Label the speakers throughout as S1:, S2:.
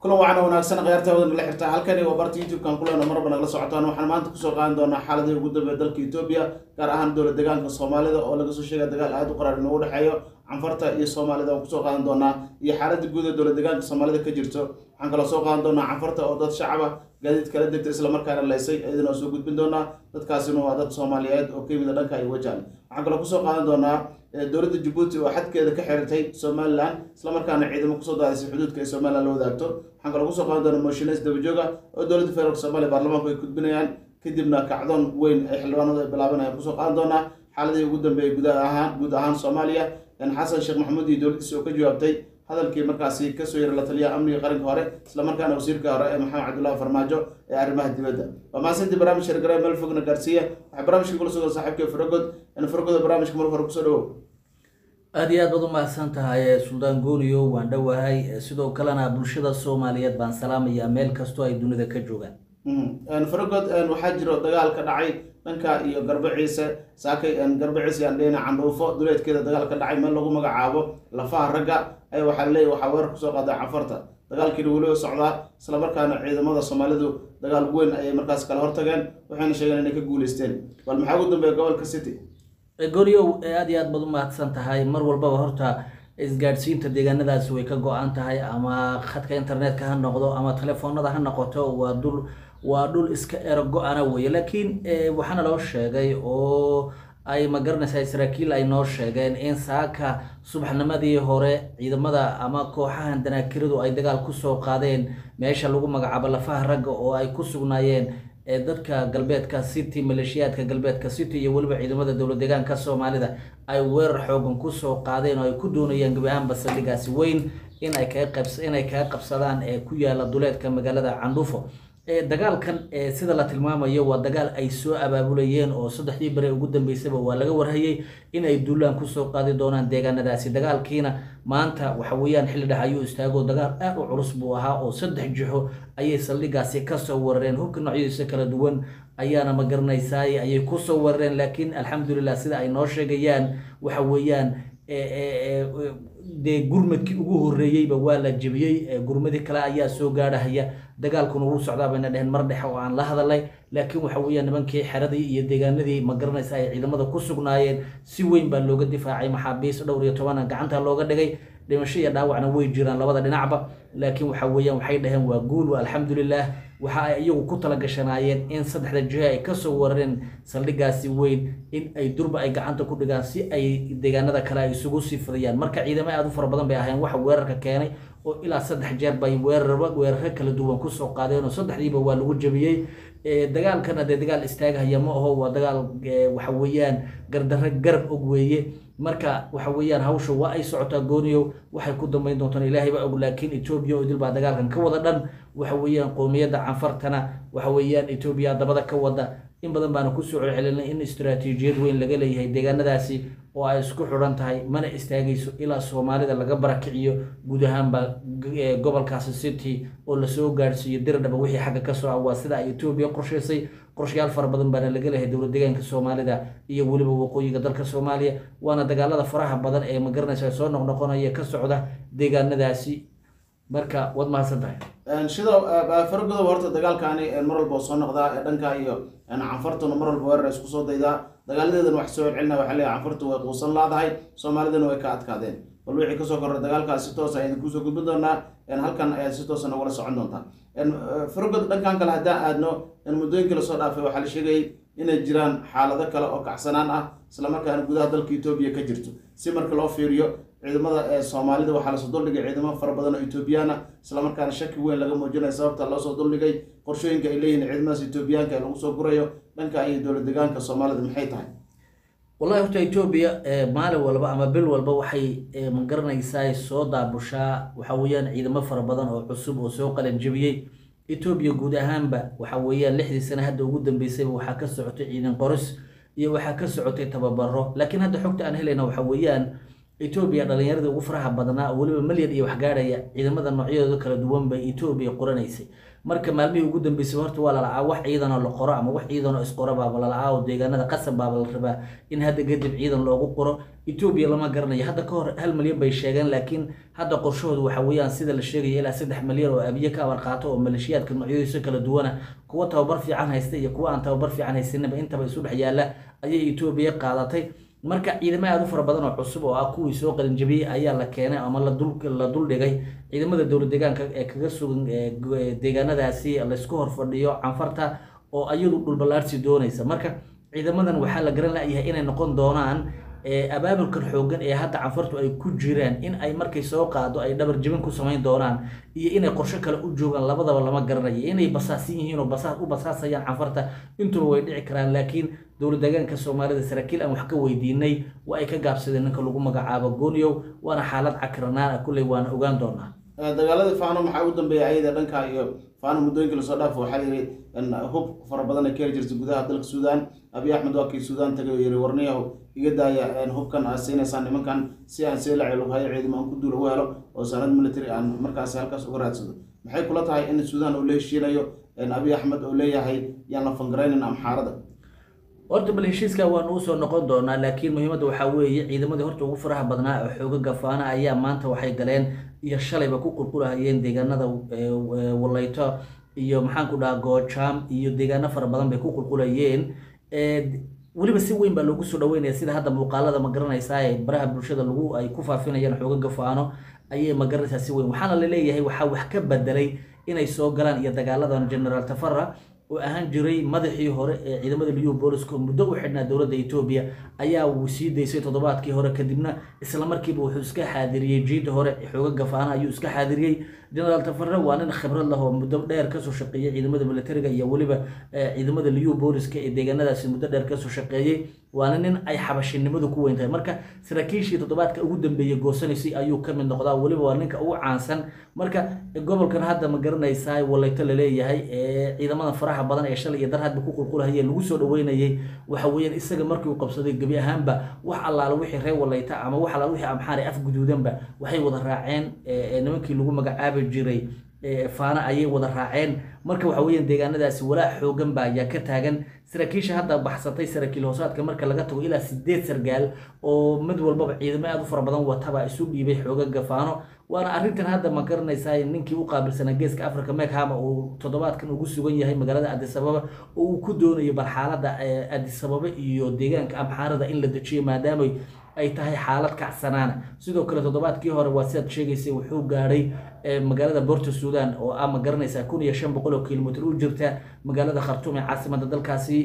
S1: kulan wacan wanaagsan kheyrta wadan la xirta halkani waa barta youtube-kan kulena marba nagala socotaan waxaan maanta kusoo qaadan doonaa xaaladii ugu dambeeya dalka etoobiya gaar ahaan dowlad deegaanka soomaalida oo laga soo sheegaya dagaal aada u qaraar inoogu dhexeeyo canfarta iyo soomaalida waan kusoo qaadan doonaa iyo xaaladda guud ee dowlad deegaanka soomaalida ka jirto waxaan kaloo soo qaadan doonaa canfarta oo dad shacaba gaadiid kala degta islamarkaana laysay iyadana oo soo gudbin doonaa dadkaasina waa dad soomaaliyeed oo ka yimida dhanka iyo wajahan waxaan kaloo kusoo qaadan doonaa dowladda jabuuti oo xadkeeda ka xiratay somalilan islamarkaana ciidamo kusoo daadisay xuduudka ay somalilan la wadaagto waxaan kaloo kusoo qaadan doonaa moshines dabajooga oo dowladda federaalk soomaaliya baarlamaanku ay gudbinayaan kadibna kacdoon weyn ay xildhibaanadu ay bilaabanayaan kusoo qaadan doonaa xaaladii ugu dambeeyay guud ahaan guud ahaan soomaaliya xasan sheekh maxamuud iyo dowladdiisa oo ka jawaabtay hadalkii markaasi kasoo yara la taliyaha amniga qaranka hore islamarkaana wasiirka hore ee maxamed cabdullahi farmaajo ee arrimaha dibadda waa mahadsantii barnaamij shargare meel fogna gaarsiiya waxaa barnaamijka kula sugan saaxiibka faragod faragooda barnaamijka mar hore kusoo dhawow
S2: aada iyo aad baad u mahadsan tahay suldaan gooniyo waan dhowahay sidoo kalena bulshada soomaaliyeed baan salaamayaa meel kastoo ay dunida ka joogaan
S1: faragod waxaa jiro dagaal ka dhacay dhanka iyo garbo ciise saakay garbo ciise aan dhehna candhuufo duleedkeeda dagaal ka dhacay meel lagu magacaabo lafaha ragga ayaa waxaa leeyahy waxaa weerar kusoo qaaday canfarta dagaalkiina weliba socdaa islamarkaana ciidamada soomaalidu dagaal weyn ayay markaas kala hortageen waxayna sheegeen inay ka guuleysteen bal maxaa ugu dambeeya gobolka city
S2: gooniyow aada iyo aad baad u mahadsan tahay mar walbaba horta isgaadhsiinta deegaanadaasi way ka go-an tahay ama khadka internetka ha noqdo ama telefoonada ha noqoto waa dul waa dhul iska ero go-ana weye laakiin waxaana loo sheegay oo ay ma garanaysaa saraakiil ay noo sheegeen in saaka subaxnimadii hore ciidamada ama kooxahan danaakiradu ay dagaal kusoo qaadeen meesha lagu magacaabo lafaha ragga oo ay ku sugnaayeen dadka galbeedka city maleeshiyaadka galbeedka city iyo weliba ciidamada dowlad deegaanka soomaalida ay weerar xoogan kusoo qaadeen oo ay ku doonayaan gebi ahaanba saldhigaasi weyn inay kainay kaga qabsadaan ee ku yaala duleedka magaalada candhufo dagaalkan sida la tilmaamayo waa dagaal ay soo abaabulayeen oo saddexdii bere ugu dambeysaba waa laga warhayay in ay duulaan kusoo qaadi doonaan deegaanadaasi dagaalkiina maanta waxa weeyaan xilli dhex ayuu istaago dagaal aad u culus buu ahaa oo saddex jixo ayay saldhigaasi kasoo weerareen hubka noocyadiisa kala duwan ayaana ma garanaysaay ayay kusoo weerareen laakiin alxamdulilah sida ay noo sheegayaan waxa weeyaan dee gurmadkii ugu horeeyeyba waa la jebiyey gurmadii kale ayaa soo gaadhahaya dagaalkuna wuu socdaa bayna dheheen mar dhexe oo aan la hadalay laakiin waxa weeyaan nimankii xeradii iyo deegaanadii ma garanaysa ay ciidamada ku sugnaayeen si weyn baa looga difaacay maxaabiis dhowr iyo tobana gacanta looga dhigay dhimasho iyo dhaawacna way jiraan labada dhinacba laakiin waxa weeyaan waxay dhaheen waa guul waa alxamdulilah waxa ay iyagu ku talagashanaayeen in saddexda jiho ay kasoo warareen saldhigaasi weyn in ay durba ay gacanta ku dhigaan si ay deegaanada kale ay isugu sii fidayaan marka ciidamo aada u fara badan bay ahayn waxa weerarka keenay oo ilaa saddex jeer bay weerarba weeraro kala duwan kusoo qaadeen oo saddexdiiba waa lagu jebiyey dagaalkana dee dagaal istaagahaya ma aho waa dagaal waxa weeyaan gardarre garab og weeye marka waxa weeyaan hawsha waa ay socotaa gooniyow waxay ku dambeyn doontaan ilaahay baa og laakiin etoobiya oo idil baa dagaalkan ka wada dhan waxa weeyaan qowmiyadda canfartana waxa weeyaan etoobiya dabada ka wada in badan baana kusoo celcelinay in istaraatiijiyad weyn laga leeyahay deegaanadaasi oo ay isku xidhan tahay mana istaagayso ilaa soomaalida laga barakiciyo guud ahaanba gobolkaasi city oo lasoo gaadhsiiyo dirdhaba wixii xagga kasoo ah waa sida ay etoobiya qorshaysay qorshayaal fara badan baana laga leeyahay dowlad deegaanka soomaalida iyo weliba waqooyiga dalka soomaaliya waana dagaalada faraha badan ee magaranaysa soo noqnoqonaya ka socda deegaanadaasi marka waad mahadsan tahay
S1: sida faragodob horta dagaalkaani mar walba soo noqdaa ee dhanka iyo canfartuna mar walba weerar isku soo daydaa dagaaladeedan wax soo celcelina waxaa leeyahay canfartu way quusan laadahay soomaalidana way ka adkaadeen bal wixii kasoo korra dagaalkaas si toos ayaan kusoo gudbin doonaa halkan ayaad si toosa nagula socon doontaa faragod dhankan kale haddaan aadno muddooyinkii lasoo dhaafay waxaa la sheegayay inay jiraan xaalado kale oo kacsanaan ah islamarkaana gudaha dalka etoobiya ka jirto si marka loo fiiriyo ciidamada ee soomaalida waxaa lasoo duldhigay ciidamo fara badan oo etoobiyaana islamarkaana shaki weyn laga muujinaya sababta loosoo duldhigay qorshooyinka ay leeyihiin ciidamadaas etoobiyaanka ee lagu soo gurayo dhanka iyo dowlad deegaanka soomaalida maxay tahay
S2: wallahi horta etoobiya maalin walba ama bil walba waxay magaranaysaa soo daabushaa waxa weeyaan ciidamo fara badan oo cusub oo soo qalan jebiyey etoobiya guud ahaanba waxa weeyaan lixdii sane hadda ugu dambeysayba waxaa ka socotay ciidan qoris iyo waxaa ka socotay tababaro laakiin hadda xogta aan helayna waxa weeyaan etoobiya dhalinyaradii ugu faraha badnaa oo weliba malyan iyo waxgaadhaya ciidamada noocyadooda kala duwan bay etoobiya qoranaysay marka maalmihii ugu dambeysay horta waa lalacaa wax ciidanoo la qoro ama wax ciidanoo isqoro baaba lalacaa oo deegaanada qasab baaba la rabaa in hadda kadib ciidan loogu qoro etoobiya lama garanayo hadda ka hor hal malyan bay sheegeen laakiin hadda qorshahoodu waxa weeyaan sida la sheegaya ilaa saddex malyan oo abiye ka abar qaato oo maleeshiyaadka noocyadiisa kala duwana kuwa tababar fiican haysta iyo kuwa aan tababar fiican haysaninba intaba isu dhex yaalla ayay etoobiya qaadatay marka ciidamo aada u fara badan oo cusub oo ah kuwii soo qalinjabiyey ayaa la keenay ama la duldhigay ciidamada dowlad deegaanka ee kaga sugan deegaanadaasi laysku horfadhiyo canfarta oo ayadu dhulballaarsi doonaysa marka ciidamadan waxaa la garan layahay inay noqon doonaan abaabulkan xoogan ee hadda canfartu ay ku jiraan in ay markay soo qaado ay dhabar jibin ku samayn doonaan iyo inay qorsho kale u joogaan labadaba lama garanayo inay basaasan yihiin oo basaas u basaasayaan canfarta intuba way dhici karaan laakiin dowlad deegaanka soomaalida saraakiil aan wax ka weydiinay waa ay ka gaabsadeen ninka lagu magacaabo gooniyow waana xaalad cakranaan ah kulley waana ogaan doonaa
S1: dagaaladii faano maxaa ugu dambeeyay ayada dhanka iyo faano muddooyinkii lasoo dhaafo waxaa la yidhi hub fara badan ay ka heli jirtay gudaha dalka suudaan abiy axmed waa kii suudaan tagay oo yidhi warniyahow iga daaya hubkan aad siinaysaan nimankan si aan see la celughayo ciidamo aan ku duula u helo oo sanad military aan markaasi halkaas uga raadsado maxay kula tahay in suudaan uu la heshiinayo abiy axmed oo leeyahay yaan la fangaraynin amxaarada
S2: horta bal heshiiska waanu usoo noqon doonaa laakiin muhiimadda waxaa weeye ciidamadii horta ugu faraha badnaa oo xooga gafaana ayaa maanta waxay galeen iyo shalayba ku qulqulahayeen deegaanada waleyto iyo maxaan ku dhahaa goojaam iyo deegaano fara badan bay ku qulqulayeen weliba si weyn baa loogu soo dhaweynaya sida hadda muuqaalada ma garanaysaa ee baraha bulshada lagu ay ku faafinayaan xooga gafaano ayay ma garanaysaa si weyn waxaana laleeyahay waxaa wax ka bedelay inay soo galaan iyo dagaaladan generaal tafara oo ahaan jiray madaxii hore ee ciidamada liyu booliska oo muddo u xidhnaa dowladda etoobiya ayaa uu sii daysay toddobaadkii hore kadibna isla markiiba wuxuu iska xaadiriyey jiida hore xooga gafaana ayuu iska xaadiriyey generaal tafare waa nin khibrad lah oo muddo dheer kasoo shaqeeyey ciidamada militariga iyo weliba ciidamada liyu booliska ee deegaanadaasi muddo dheer kasoo shaqeeyey waana nin ay xabashinimadu ku weyn tahay marka saraakiishii toddobaadka ugu dambeeyey goosanaysay ayuu ka mid noqdaa weliba waa ninka ugu caansan marka gobolkan hadda ma garanaysaa waleyto laleeyahay ee ciidamada faraha badan ee shalay iyo dar hadba ku qulqulahayeen lagu soo dhaweynayay waxa weeyaan isaga markii uu qabsaday gebi ahaanba wax allaala wixii reer waleyta ama wax allaala wixii amxaari af guduudanba waxay wada raaceen nimankii lagu magacaabi jiray faana ayay wada raaceen marka waxa weeyaan deegaanadaasi walaac xoogan baa ayaa ka taagan saraakiisha hadda baxsatay saraakiil hoosaadka marka laga tago ilaa sideed sargaal oo mid walbaba ciidamo aada u fara badan wataba isu dhiibay xooga gafaano waana arrintan hadda ma garanaysaa ninkii u qaabilsanaa geeska africa mekhama uu toddobaadkan ugu sugan yahay magaalada adisababa oo uu ku doonayo bal xaaladda adisababa iyo deegaanka amxaarada in la dejiyo maadaama ay tahay xaalad kacsanaana sidoo kale toddobaadkii hore waa sidaad sheegaysay wuxuu gaadhay magaalada borta suudan oo ah ma garanaysaa kun iyo shan boqol oo kilomitr u jirta magaalada khartuum ee caasimada dalkaasi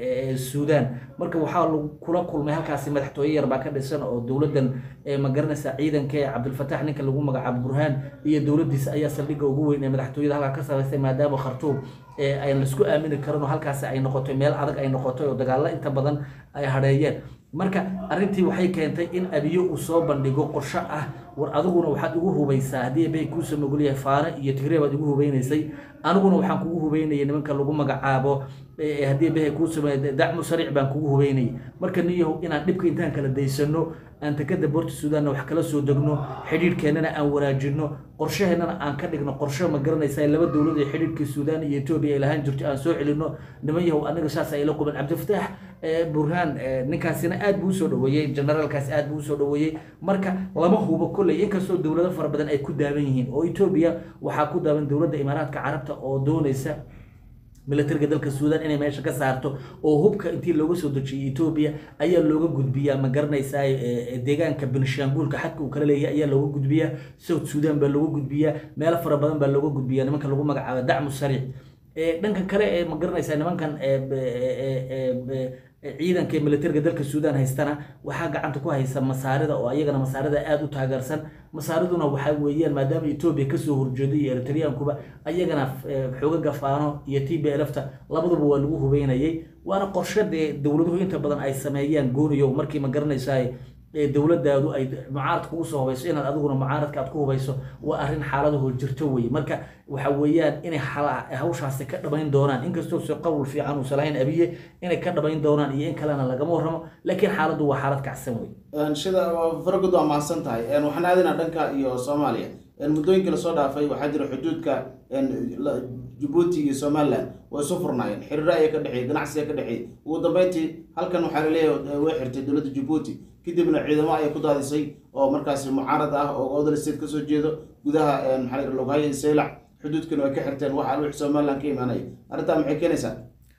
S2: suudan marka waxaa kula kulmay halkaasi madaxtooye yar baa ka dhisan oo dowladan ma garanaysaa ciidanka ee cabdilfatax ninka lagu magacaabo burhaan iyo dowladiisa ayaa saldhigga ugu weyn ee madaxtooyada halkaa ka samaystay maadaama khartuum aan laisku aamini karin oo halkaasi ay noqotay meel adag ay noqotay oo dagaalo inta badan ay hadheeyeen marka arrintii waxay keentay in abiyo uu soo bandhigo qorsho ah war adiguna waxaad igu hubaysaa haddii bay kuusoo mogolyahay faano iyo tigre baad igu hubeynaysay aniguna waxaan kugu hubeynayay nimanka lagu magacaabo haddii bahay kuusoo dacmu sariic baan kugu hubeynayay marka niyahow inaan dhibka intaan kala daysano aan takada boorta suudaanna wax kala soo degno xidhiidhkeennana aan wanaajino qorshaheennana aan ka dhigno qorsho ma garanaysaa laba dowlad ee xidhiidhkii suudaan iyo etoobiya ay lahaan jirto aan soo celino niman yahow aniga saas ayla quban cabdifataax burhaan ninkaasina aad buu usoo dhaweeyey generaalkaasi aad buu usoo dhaweeyey marka lama hubo kolley inkastoo dowlado fara badan ay ku daaban yihiin oo etoobiya waxaa ku daaban dowladda imaaraadka carabta oo doonaysa militariga dalka suudan inay meesha ka saarto oo hubka intii looga soo dejiyay etoobiya ayaa looga gudbiyaa ma garanaysaa deegaanka benishanguulka xadka uu kala leeyahay ayaa looga gudbiyaa south suudan baa looga gudbiyaa meelo fara badan baa looga gudbiyaa nimanka lagu magacaabo dacmu sariic dhanka kale ee ma garanaysaa nimankan ciidanka militariga dalka suudan haystana waxaa gacanta ku haysa masaarida oo ayagana masaarida aada u taageersan masaariduna waxaa weeyaan maadaama etoobiya kasoo horjeeday iyo eritriyaankuba ayagana xooga gafaano iyo t b lfta labaduba waa lagu hubeynayay waana qorshe dee dowladuhu inta badan ay sameeyaan gooniyo markii ma garanaysaa ee dowladaadu ay mucaarad kugu soo hubayso inaad adiguna mucaaradka aad ku hubayso waa arrin xaaladahoo jirto weye marka waxa weeyaan inay hala- hawshaasi ka dhabayn doonaan inkastoo se qowl fiican uusan lahayn abiye inay ka dhabayn doonaan iyo in kalena lagama warramo laakiin xaaladdu waa xaalad kacsan wey
S1: Een, sida faragud waa mahadsan tahay Een, waxaan aadaynaa dhanka iyo soomaaliya Een, muddooyinkii lasoo dhaafay waxaa jira xuduudka een, la- jabuuti iyo somaliland way isu furnaayeen xiriiro ayaa ka dhexeeyey ganacsi ayaa ka dhexeeyey ugu dambeyntii halkan waxaa laleeyahay way xirtay dowladda jabuuti kadibna ciidamo ayay ku daadisay oo markaasi mucaarad ah oo odol state kasoo jeedo gudaha een, maxaa la yidhaha loghayo iyo saylac xuduudkana way ka xirteen waxa wixii somaliland ka imaanaya arrintaa maxay keenaysaa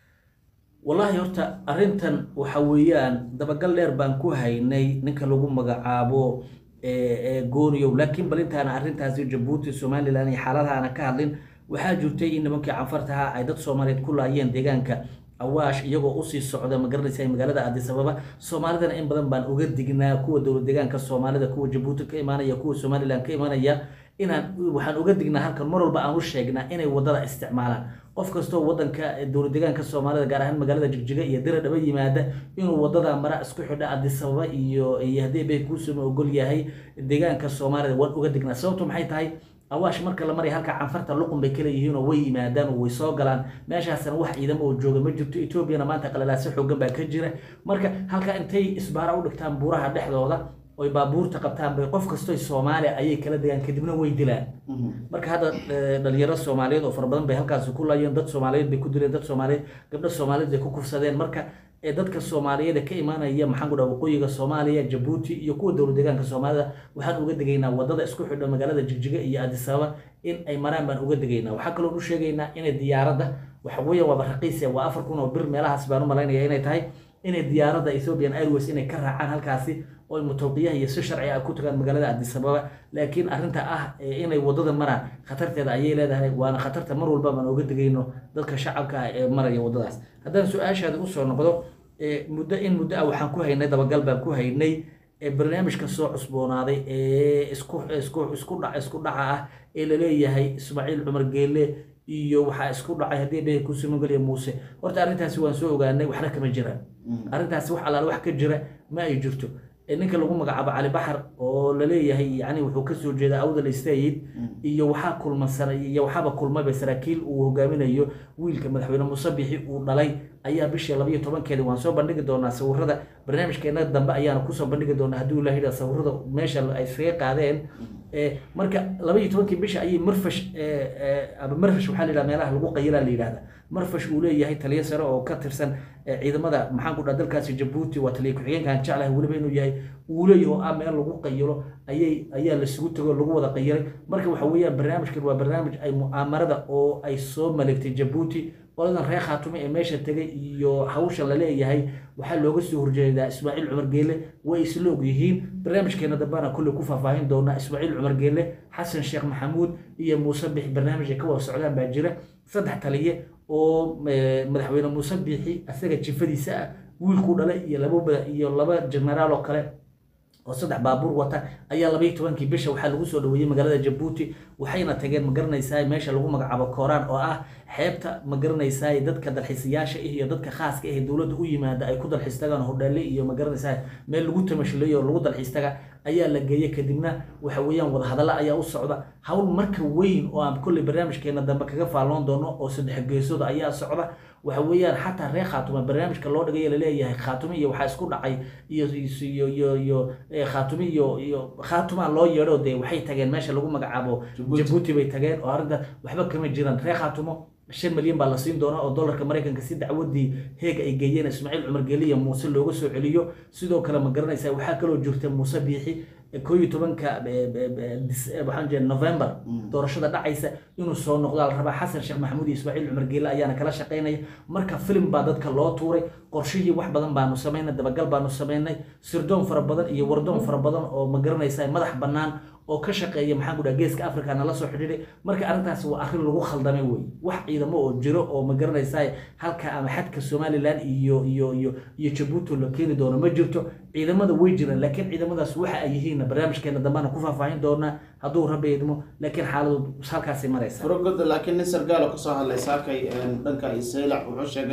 S2: wallaahi horta arrintan waxa weeyaan dabagal dheer baan ku haynay ninka lagu magacaabo ee, ee gooniyow laakiin bal intaana arrintaasi jabuuti somalilan iyo xaaladahaana ka hadlin waxaa jirtay in nimankii canfartaha ay dad soomaaliyeed ku laayeen deegaanka awaash iyagoo usii socda magaranaysa magaalada addis ababa soomaalidana in badan baan uga dignaa kuwa dowlad deegaanka soomaalida kuwa jabuuti ka imaanaya kuwa somalilan ka imaanaya inaan waxaan uga dignaa halkan mar walba aan u sheegnaa inay wadada isticmaalaan qof kastoo wadanka dowlad deegaanka soomaalida gaar ahaan magaalada jigjiga iyo dira dhaba yimaada inuu wadada mara isku xidha addis ababa iyo iyo haddii bay kuusuma ogol yahay deegaanka soomaalida waan uga dignaa sababtu maxay tahay awaash marka la maraya halka canfarta luqun bay kala yihiin oo way yimaadaan oo way soo galaan meeshaasna wax ciidamo oo jooga ma jirto etoobiyana maanta qalalaasi xoogan baa ka jira marka halka intay isbaara u dhigtaan buuraha dhexdooda oy baabuurta qabtaan bay qof kastoy soomaaliya ayay kala degaan kadibna way dilaan marka hadda eh, dhalinyaro soomaaliyeed oo fara badan bay halkaasi ku laayeen dad soomaaliyeed bay ku dileen dad soomaaliyeed gabdho soomaaliyeed bay ku kufsadeen marka ee dadka soomaaliyeed ee ka imaanaya maxaan ku dhaha waqooyiga soomaaliya jabuuti iyo kuwa dowlad deegaanka soomaalida waxaan uga degaynaa wadada isku xidha magaalada jigjiga iyo addis ababa in ay maraan baan uga degaynaa waxaa kaloo u sheegaynaa inay diyaaradda waxa weeyaan waaba raqiise waa afar kun oo bir meelahaas baan u malaynaya inay tahay inay diyaaradda ethiopian airways inay ka raacaan halkaasi oo ay mutawqiyaha iyo si sharci ah ku tagaan magaalada addis ababa laakiin arrinta ah ee inay wadada maraan khatarteeda ayay leedahay waana khatarta mar walba baan uga degayno dadka shacabka ah ee maraya wadadaas haddaan su-aashaada usoo noqdo ee muddo in muddo ah waxaan ku haynay dabagal baan ku haynay ee barnaamijka soo cusboonaaday ee isku isku isku dhac isku dhaca ah ee laleeyahay ismaaciil cumar geelle iyo waxaa isku dhacay haddii bay kusimogeliya muuse horta arrintaasi waan soo ogaanay waxna kama jiraan arrintaasi wax allaale wax ka jira ma ay jirto ee ninka lagu magacaabo cali baxar oo laleeyahay yani wuxuu kasoo jeedaa awdal istayid iyo waxaa kulmansan iyo waxaaba kulmayba saraakiil uu hogaaminayo wiilka madaxweyne muuse bixi uu dhalay ayaa bishii labayo tobankeeda waan soo bandhigi doonaa sawirada barnaamijkeena dambe ayaana kusoo bandhigi doonaa haddii ilaah yidhaha sawirada meesha ay iskaga qaadeen ee marka labaiyo tobankii bisha ayay marfash ee, ee, ama marfash waxaa la yidhaha meelaha lagu qayilaa la yidhahda marfash uu leeyahay taliyo sare oo ka tirsan ee, ciidamada maxaan ku dhaha dalkaasi jabuuti waa taliyo ku-xigeenkaan jeclahay weliba inuu yahay uu leeyahay oo ah meel lagu qayilo ayay ayaa lasugu tago lagu wada qayilay marka waxa weeyaan barnaamijkan waa barnaamij ay mu'aamarada oo ay soo maleegtay jabuuti qoladan reer khaatume ee meesha tegay iyo hawsha la leeyahay waxaa looga soo horjeedaa ismaaciil cumar geelle way isla og yihiin barnaamijkeena dambana kulley ku faahfaahin doonaa ismaaciil cumar geelle xasan sheekh maxamuud iyo muuse bixi barnaamij ay ka wada socdaan baa jira saddex taliye oo eh, madaxweyne muuse biixi asaga jifadiisa ah wiilkuu dhalay iyo laba mada- iyo laba jenaraal oo kale oo saddex baabuur wata ayaa labaiyo tobankii bisha waxaa lagu soo dhaweeyey magaalada jabuuti waxayna tageen ma garanaysaa meesha lagu magacaabo kooraan oo ah xeebta ma garanaysaa dadka dalxiisayaasha ah iyo dadka khaaska ah ee dowladda u yimaada ay ku dalxiis tagaan hodheele iyo ma garanaysaa meel lagu tamashileeyo oo lagu dalxiis taga ayaa la geeyey kadibna waxa weeyaan wadahadalla ayaa u socda hawl marka weyn oo aan kolley barnaamijkeena dambe kaga faalloon doono oo saddex geesooda ayaa socda waxa weeyaan xataa reer khaatume barnaamijka loo dhigay laleeyahay khaatume iyo waxaa isku dhacay iyo iyo iyo iyo eh, khaatume iyo iyo khaatumaa loo yeedho dee waxay tageen meesha lagu magacaabo
S1: Jabuuti.
S2: jabuuti bay tageen oo arrinta waxba kama jiraan reer khaatumo shan milyan baa la siin doonaa oo dollarka maraykanka si dacwadii heeg ay geeyeen ismaaciil cumar geeli iyo muuse looga soo celiyo sidoo kale ma garanaysaa waxaa kaloo jirta muuse biixi koo iyo tobanka eh, eh, eh, dis- eh, waxaan jeeda november doorashada dhacaysa inuu soo noqdo la rabaa xasan sheekh maxamuud iyo ismaaciil cumar geele ayaana kala shaqaynaya marka filim baa dadka loo tuuray qorshihii wax badan baanu samaynay dabagal baanu samaynay sirdoon fara badan iyo wardoon fara badan oo ma garanaysaa madax bannaan oo ka shaqeeya maxaan ku dhaha geeska africa nala soo xidhiidhay marka arrintaasi waa arrin lagu khaldamay wey wax ciidamo oo jiro oo ma garanaysaa halka ama xadka somalilan iyo iyo iyo iyo jabuuti la keeni doono ma jirto ciidamada way jiraan laakiin ciidamadaas waxa ay yihiin barnaamijkeena dambana ku faahfaahin doonaa hadduu rabbi idmo laakiin xaaladu halkaasay maraysa
S1: furogod laakiin nin sargaal oo kasoo hadlay saakay een, dhanka isaylac wuxuu sheegay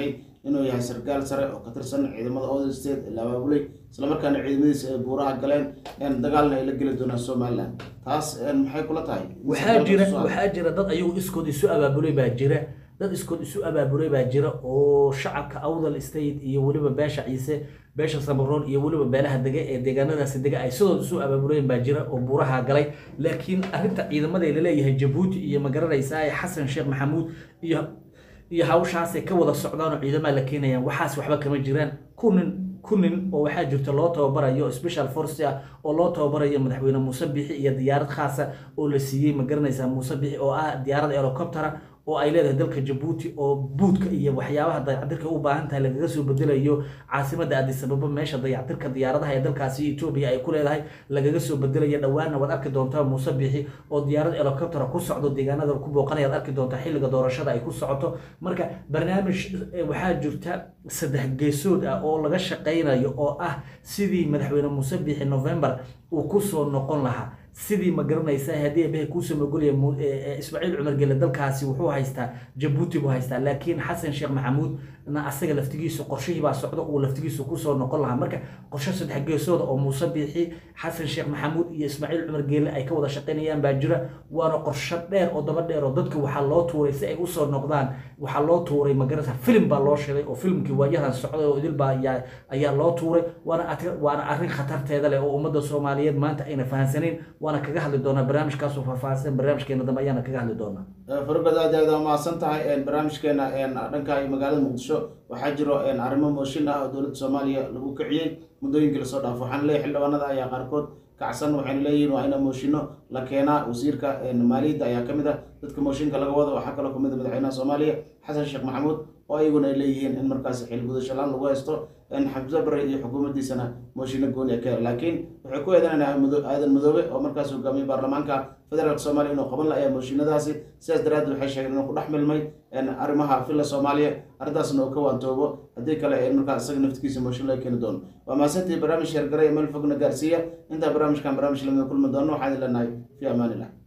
S1: inuu yahay sarkaal sare oo ka tirsan ciidamada oda state ee la abaabulay islamarkaana ciidamadiisa ay buuraha galeen dagaalna ay la geli doonaan somalilan taas maxay kula tahay
S2: waxaa jira waxaa jira dad ayagu iskood isu abaabulay baa jira dad iskood isu abaabulay baa jira oo shacabka awdal state iyo weliba beesha ciise beesha samaroon iyo weliba beelaha dega ee deegaanadaasi dega ay sidood isu abaabuleen baa jira oo buuraha galay laakiin arrinta ciidamada laleeyahay jabuuti iyo magaranaysaa xasan sheekh maxamuud iyo iyo hawshaasay ka wada socdaan oo ciidamaha la keenayaan waxaas waxba kama jiraan kunin kunin oo waxaa jirta loo tababarayo special force ah oo loo tababarayo madaxweyne muuse bixi iyo diyaarad khaasa oo la siiyey ma garanaysaa muuse bixi oo ah diyaarad helicoptera oo ay leedahay dalka jabuuti oo buudka iyo waxyaabaha dayactirka u baahan tahay lagaga soo bedelayo caasimada addis ababa meesha dayactirka diyaaradaha ee dalkaasi etoobiya ay ku leedahay lagaga soo bedelayo dhowaana waad arki doontaa muuse bixi oo diyaarad helicoptera ku socdo deegaanada ku booqanaya ad arki doontaa xilliga doorashada ay ku socoto marka barnaamij waxaa jirta saddex geesood ah oo laga shaqaynayo oo ah sidii madaxweyne muuse bixi november uu kusoo noqon lahaa sidii ma garanaysaa haddii abahay kuusoo magolaya ismaaciil cumar gele dalkaasi wuxuu haystaa jabuuti buu haystaa laakiin xasan sheekh maxamuud na asaga laftigiisu qorshihii baa socda uu laftigiisu kusoo noqon lahaa marka qorshe saddex geesooda oo muuse biixi xasan sheekh maxamuud iyo ismaaciil cumar geele ay ka wada shaqaynayaan baa jira waana qorshe dheer oo daba dheer oo dadka waxaa loo tuuray si ay usoo noqdaan waxaa loo tuuray magaranaysa filim baa loo sheegay oo filimkii waayahan socday oo idil baa ayaa loo tuuray waana waana arrin khatarteeda leh oo ummadda soomaaliyeed maanta ayna fahansaneyn waana kaga hadli doonaa barnaamijkaasoo faahfaahsan barnaamijkeena dambe ayaana kaga hadli doonaa
S1: fargod aad aad mahadsan tahay barnaamijkeena dhanka magaalada muqdisho waxaa jiro arrimo mooshin ah oo dowladda soomaaliya lagu kiciyey muddooyinkii lasoo dhaafo waxaana leeyahy xildhibaanada ayaa qaarkood kacsan waxayna leeyihiin waa ina mooshinno la keenaa wasiirka maaliyadda ayaa kamid ah dadka mooshinka laga wado waxaa kaloo kamid a madaxweynaha soomaaliya xasan sheekh maxamuud oo ayaguna ay leeyihiin in markaasi xilgudashalaan lagu haysto xamse bare iyo xukuumaddiisana mooshinno gooniya ka laakiin waxay ku eedanayaan aadan madoobe oo markaas hogaamiyey baarlamaanka federaalk soomaaliya inuu qaban la-aya mooshinadaasi sidaas daraaddeed waxay sheegeen inuu ku dhex milmay arrimaha villa soomaaliya arrintaasna uu ka waantoobo haddii kale markaas isaga naftigiisa mooshin laga keeni doono waa mahadsantii barnaamij sheergare meel fogna gaarsiiya intaa barnaamijkan barnaamij lamida kulmi doono waxaan idin leenahay fi amaanillah